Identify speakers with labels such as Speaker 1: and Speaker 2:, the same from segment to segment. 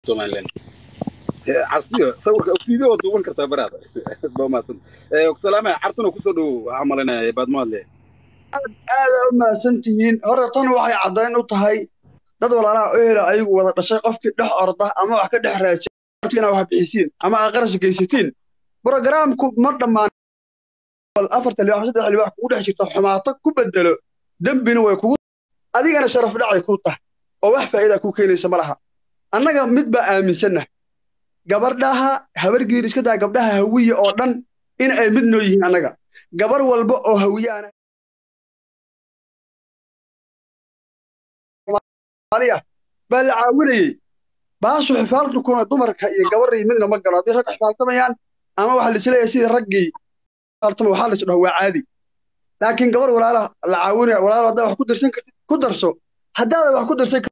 Speaker 1: somaliland cabsiyo sawirka video waa duuban kartaa baraada baa mahadsan salaame cartuna kusoo dhow waxaa malinaya baadmaadle
Speaker 2: aad aada u mahadsan tihiin hore tan waxay caddayn u tahay dad walaalaha ohela ayagu wada dhashay qofkii dhex orda ama wax ka dhex raajay inaa wax bixisiin ama aa qarash geysatiin brogaraamku ma dhammaan afarta libax saddex libax kugu dhex jirta xumaato ku bedelo dembina way kugu adigana sharaf dhacay kuu tahay oo wax faa'iida kuu keenaysa ma laha annaga mid baa aaminsanna gabardhaha habar giir iska daa gabdhaha hawiye oo dhan in ay mid noo yihiin annaga gabar walba oo hawiyaana baa la caawinayey baashu xifaaltukuna dumarka iyo gabarrii midna ma galo haddii rag xifaaltamayaan ama waxa laisleeyahay sidii raggii xifaaltama waxaa lais dhaho waa caadi laakiin gabar walaala la caawinaya walaalo haddaa wax ku darsan kartid ku darso haddaada wax ku darsan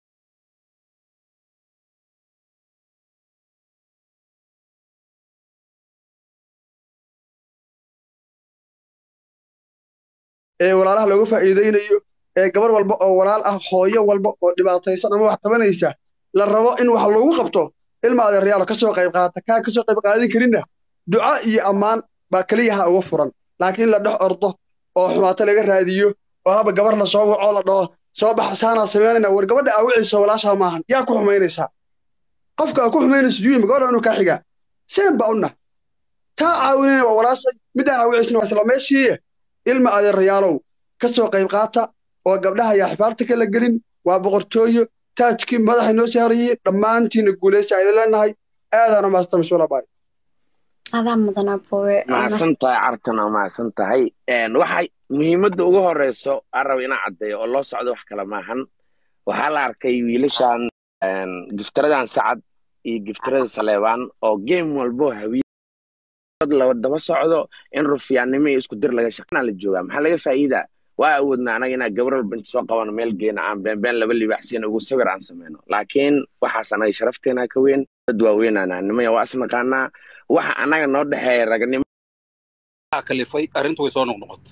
Speaker 2: ee walaalaha looga faa'iidaynayo ee gabar walba oo walaal ah hooyo walba oo dhibaataysan ama wax tabanaysa la rabo in wax loogu qabto ilma adeeryaalo ka soo qayb qaata kaa ka soo qayb qaadin karinna duca iyo ammaan baa keliyaha uga furan laakiin in la dhex ordo oo xumaato laga raadiyo oo haba gabar la soo waco la dhaho soo bax saanaa samaynayna war gabadha aa wiciisa walaashaa maahan yaa ku xumaynaysaa qofka aa ku xumaynaysa yuima gabadha inuu kaa xigaa seen ba unna taa caawinayna waa walaashay middaan aa wiciisna waa isla meeshiiye ilma adeerayaalow ka soo qayb qaata oo gabdhaha ayaa xifaarta kala gelin waa boqortooyo taajkii madaxa noo saarayey dhammaantiina guulaysta aydan leenahay aadaan u maasanta mas-uula baay
Speaker 3: adaa mudan abowe
Speaker 4: mahadsan tahay cartana mahadsan tahay waxay muhiimadda ugu horeyso aan raba inaan caddeeyo oo loo socdo wax kale maahan waxaa la arkay wiilashan giftaradan sacad iyo giftarada saleebaan oo game walbo hawiye la daba socdo in rufiyaannimo iyo isku dir laga shaqeynaa la joogaa maxaa laga faa'iidaa waa awoodna anaga inaa gabar walba inta soo qabano meel geena aan beenbeen laba libaaxsiina ugu sawir aan samayno laakiin waxaas anaga sharafteena ka weyn dad waaweynana nimaya waa isnaqaanaa waxa anaga noo dhexeeya ragnimo
Speaker 1: kalifay arrintu way soo noqnoqotay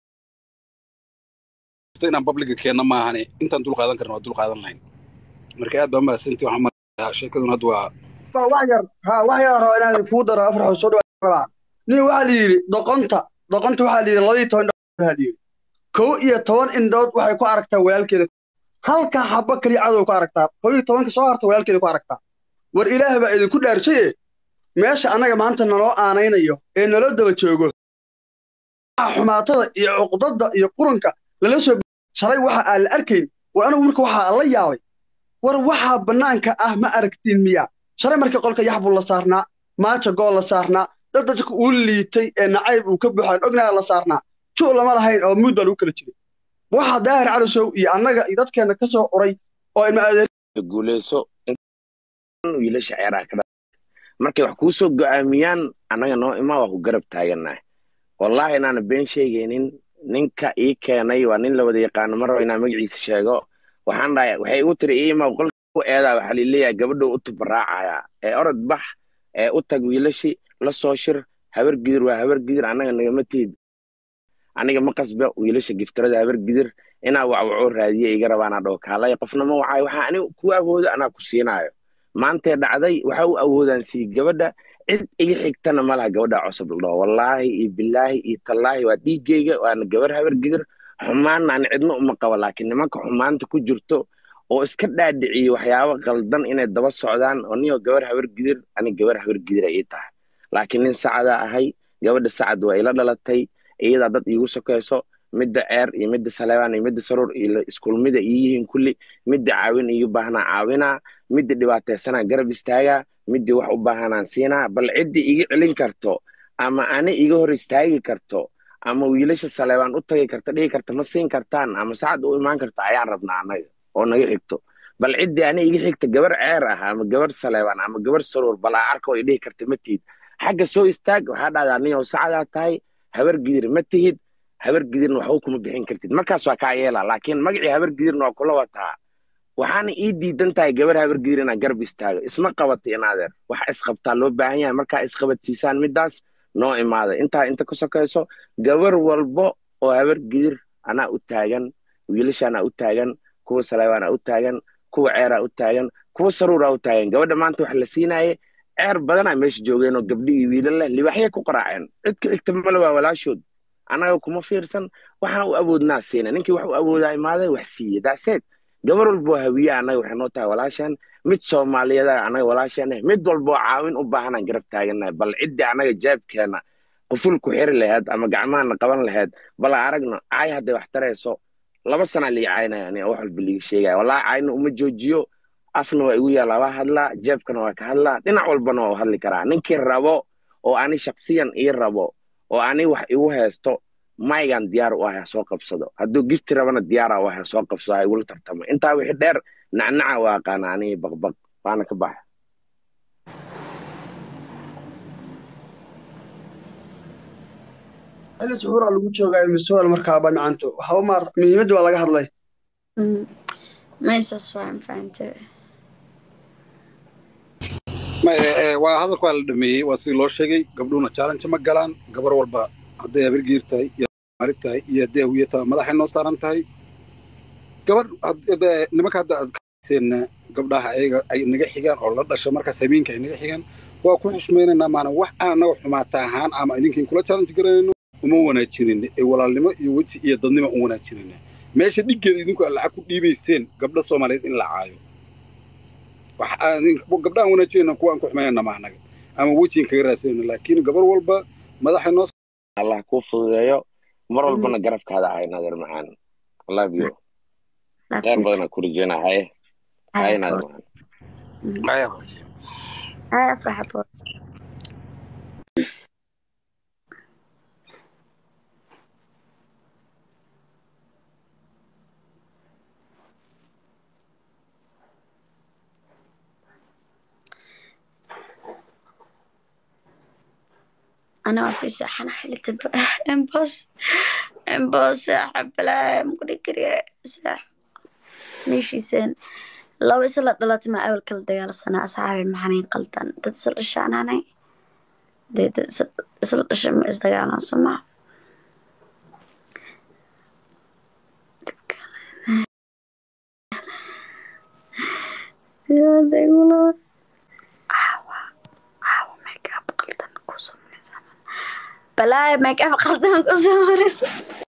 Speaker 1: inaan babliga keenna maahane intaan dul qaadan karna waa dul qaadan lahayn marka aad baa mahadsantii waxaan marayaa sheekaduna hadda waa
Speaker 2: wax yar ha wax yar raba inaan kuu daro afar xoo soo dhawaa nin waxaa la yidhi doqonta doqonta waxaa la yidhi labaiyo toban waxaa la yidhi kow iyo toban indhood waxay ku aragtaa walaalkeeda halka xabbo keliya cadow ku aragtaa kow iyo tobanka soo harta walaalkeeda ku aragtaa war ilaah baa idinku dhaarsaye meesha annaga maanta naloo aanaynayo ee naloo daba joogo xumaatada iyo cuqdadda iyo qurunka lala soo shalay waxa aan la arkayn war anigu marka waxaa la yaabay war waxaa bannaanka ah ma aragtiin miyaa shalay markii qolka yaxbuu la saarnaa maaja gool la saarnaa dad dadka uu liitay ee nacayb uu ka buuxaan ognaaya la saarnaa ju lama lahayn oo muud baa lagu kala jiray waxaa daahir calisow iyo annaga iyo dadkeenna ka soo uray oo ilma adeer
Speaker 4: guuleyso wiilasha ceeraha ka markay wax kuu soo go'aamiyaan annaga noo imaa waa ku garab taagannahay wallaahi inaana been sheegaynin ninka ii keenay waa nin la wada yaqaano mar raba inaan magaciisa sheego waxaan dhahay waxay igu tiri iima qolka ku eedaa waxaa lileeyahay gabadhou u tubaraacayaa ee orod bax ee u tag wiilashi la soo shir habar gidir waa habar gidir annaga nagama tiid aniga ma qasba wiilasha giftarada habar gidir inaa wacwaco raadiye iga rabaanaa dhaho kaalay qofna ma wacaayo waxaa aniga ku awooda anaa ku siinaayo maantee dhacday waxa u awoodaan sii gabadha cid iga xigtana ma laha gabadha cusub la dhaho wallaahi iyo bilaahi iyo tallaahi waa dhiiggayga waana gabar habar gidir xumaanna ani cidna uma qabo laakiin nimanka xumaanta ku jirto oo iska dhaadhiciyo waxyaabo qaldan inay daba socdaan oo niyoo gabar habar gidir ani gabar habar gidir ay ii tahay laakiin nin sacada ahay gabadha sacad waa ila dhalatay iyadaa dad iigu sokayso midda ceer iyo midda saleebaan iyo midda saruur iyo iskulmida ii yihiin kulli midda caawin iigu baahnaa caawinaa midda dhibaataysanaa garab istaagaa middii wax u baahanaan siinaa bal ciddii iga celin karto ama ani iga hor istaagi karto ama wiilasha saleebaan u tagi karta dhigi karta ma siin kartaan ama sacad u imaan karta ayaan rabnaa annaga oo naga xigto bal ciddii ani iga xigta gabar ceer ah ama gabar saleebaan ama gabar saruur bal aa arka oo i dhihi karta ma tihid xagga soo istaag waxaa dhahdaa niyow sacadaa tahay habar gidir ma tihid habar gidirna waxba kuma bixin kartid markaas waa kaa yeelaa laakiin magacii habar gidirna waa kula wataa waxaana ii diidan tahay gabar habar gidir inaa garab istaago isma qabato inaadeer waxa isqabtaa loo baahan yahay markaa isqabadsiisaan middaas noo imaada intaa inta ka sokayso gabar walbo oo habar gidir anaa u taagan wiilasha anaa u taagan kuwa saleebaanaa u taagan kuwa ceeraa u taagan kuwa saruura u taagan gabadha maanta wax la siinaye ceer badanaa meesha joogeen oo gabdhi iyo wiilal leh libaxyay ku qaraaceen cid ka xigta male waa walaashood annaga kuma fiirsan waxaan u awoodnaa siina ninkii wax u awoodaa imaaday wax siiye daaseed gabar walboo hawiye annaga waxay noo tahay walaashan mid soomaaliyeeda annaga walaashan eh mid walboo caawin u baahanaan garab taagannahay bal ciddii annaga jaabkeena quful ku xiri laheyd ama gacmahana qaban laheyd bal aragno caay hadday wax tarayso laba sanaa lii caynaya aniga wax walba liiga sheegaya wallaahi cayna uma joojiyo afna waa igu yaallaa waa hadlaa jeebkana waa ka hadlaa dhinac walbana waa u hadli karaa ninkii rabo oo ani shaksiyan ii rabo oo ani wax igu haysto maygan diyaar u ah ha soo qabsado hadduu gifti rabana diyaara u ah ha soo qabsado ha igula tartamo intaa wixii dheer nacnaca waa aqaana aniga baqbaq waana ka baxa
Speaker 2: xilli suxuuraa lagu joogaa misuwal markaaba macanto waxa u maar muhiimadda waa laga hadlay
Speaker 3: Mm. meeshaas waan fahantay
Speaker 1: Ma- eh, eh, waa hadalka waa la dhameeyey waa sidii loo sheegay gabdhuhuna challenge ma galaan gabar walba hadday habargiir tahay iyo mari tahay iyo hadday hawiye tahay madaxay noo saaran tahay gabar had- eh, nimanka hadda aad kaseen gabdhaha ayaga ay naga xigaan oo la dhasha markaas habeenka ay naga xigaan waa ku xushmaynaynaa maana wax aan naga xumaata ahaan ama idinkiin kula challenge garanayno uma wanaajinin ee walaalnimo iyo weji iyo dadnimo u wanaajinina meesha dhiggeeda idinku aad lacag ku dhiibayseen gabdha soomaaliyeed in la caayo wax aan- gabdhahan wanaajinayna kuwa aan ku xumaynayna ma anaga ama wejigan kaga raadsanayna laakiin gabar walba madaxay noo
Speaker 4: allah kuu fududeeyo mar walbana garabkaada ahay nadir macaan I love you kheyr badana ku rajeyna haye haye nadir macaan
Speaker 1: saaran
Speaker 3: Ay, afraxa po. أنا أسيس أنا حلت إمبوس إمبوس حبلا مقولي كريه ساح ماشي سن لو إسلا دلت ما أول كل ديال سنة أصحابي محنين قلتن تتصل الشان أنا دي تتصل الشم إزدقانا سمع يا ديقولون عاوا عاوا ميك اب قلتن كوسم من زمان بلاي ميك اب قلتن كوسم من زمان